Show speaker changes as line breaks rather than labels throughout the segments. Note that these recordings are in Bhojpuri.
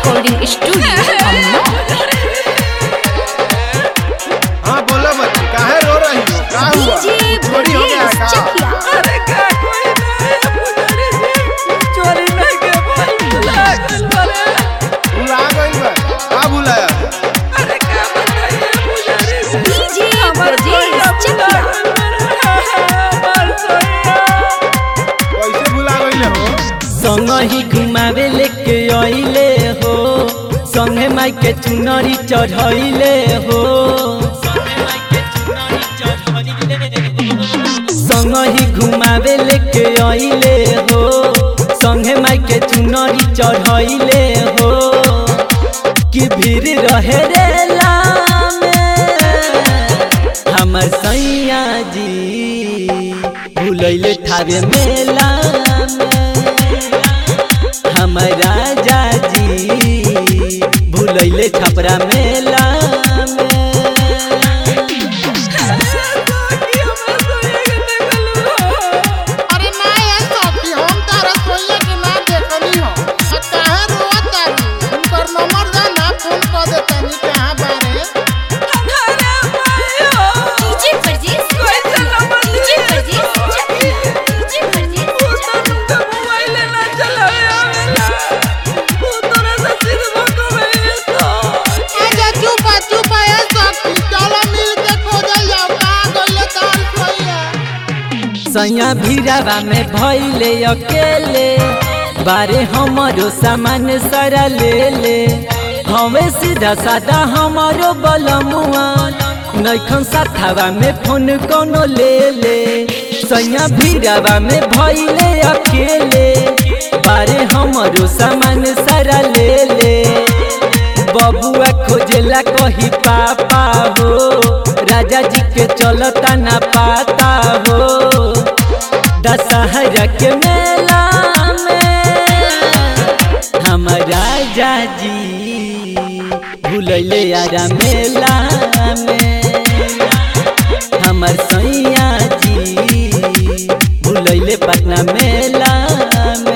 रिकॉर्डिंग स्टूडियो अमनौर
हाँ बोलो बच्ची काहे रो रही हो का हुआ
डीजे
चोरी हो गया
ब्रजेश
का
चकिया
अरे का कोई नहीं पुजारी जी चोरी नहीं के भाई भुला गइल बारे
भुला गइल बा का भुलाया
अरे का बताइए पुजारी जी
डीजे
हमार
ब्रजेश
सोया भुला
चकिया
गइल बारे हमार सोया
कैसे भुला गइल हो
संग ही घुमावे लेके अइले हो संगे माई के चुनरी चढ़ैले हो संग ही घुमावे लेके अइले हो संगे माई के चुनरी चढ़ैले हो कि भीड़ रहे रे लामे हमर सैया जी भूलैले ठावे मेला में हमर राजा जी भूलैले छपरा मेला में
कि हमरा सोया के देखलू
अरे ना ये सखी हम तारा सोइया के ना देखनी हो आ काहे रोत तारी उनकर नंबर दे ना फोन कर दे तनी कहां बारे
अरे मायो
डीजे ब्रजेश
कोई
Chakiya
number
DJ Brajesh Chakiya DJ Brajesh
वो तो
चकिया
तुमका मोबाइल ना चलावे आवेला वो तोरा से सिर्फ को में तो
आजा चुप आ, चुप आ, ये सखी चलो मिल के खोजल जाओ का गइले तार सोइया
सैया भीरावा में भैले अकेले बारे हमरो सामान सारा ले ले हमें सीधा साधा हमारो बलमुआ नैखन साथावा में फोन कोनो ले ले सैया भीरावा में भैले अकेले बारे हमरो सामान सारा ले ले बबुआ खोजेला कही पापा हो राजा जी के चलता ना पाता हो दशहरा के मेला में हम राजा जी भूलैले यारा मेला में हमर सैया जी भूलैले पटना मेला में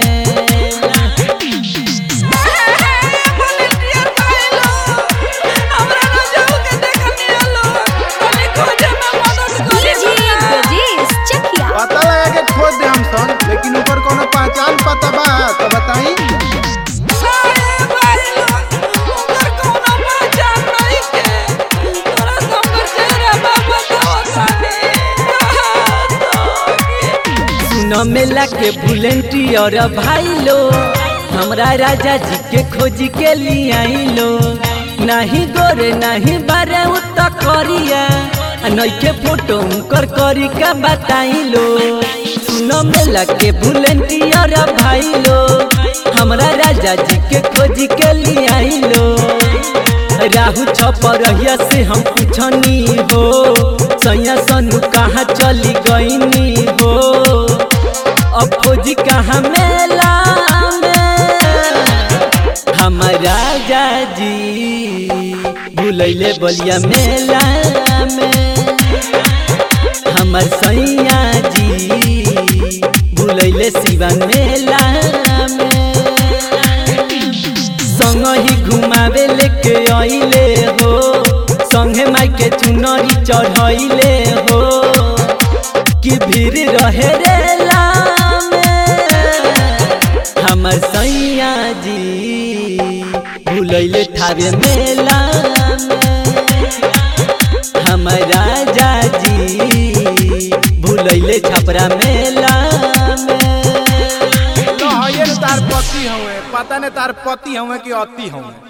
वॉलंटियर भाईलो हमरा ना जाऊ के देखनी आलो तनी खोजे में मदद करी
डीजे ब्रजेश चकिया
पता लगा के खोज दे हम सन लेकिन ऊपर कोनो पहचान पता बा तो बताई
अरे भाईलो उधर कोनो पहचान नहीं के तोरा संग चेहरा बाबा तो
सुन मेला के वॉलेंटियर भाई लो हमरा राजा जी के खोज के लिए आइलो नहीं गोरे नहीं बारे उत करिया आ नइखे फोटो उनकर करी का बताइलो सुन मेला के वॉलेंटियर भाई लो हमरा राजा जी के खोज के लिए आइलो राहु छपरहिया से हम पूछनी हो सैया सनु कहाँ चली गईनी हो अब खोजी कहाँ मेला में हम राजा जी भूलैले बलिया मेला में हमर सैया जी भूलैले शिवन मेला में संग ही घुमावे लेके अइले हो संगे माई के चुनरी चढ़ैले हो कि भीड़ रहे रे लामे हमर सैया जी भूलैले ठावे मेला में हमर राजा जी भूलैले छपरा मेला में
लो ये तार पति हवे पता नहीं तार पति हवे कि अति हवे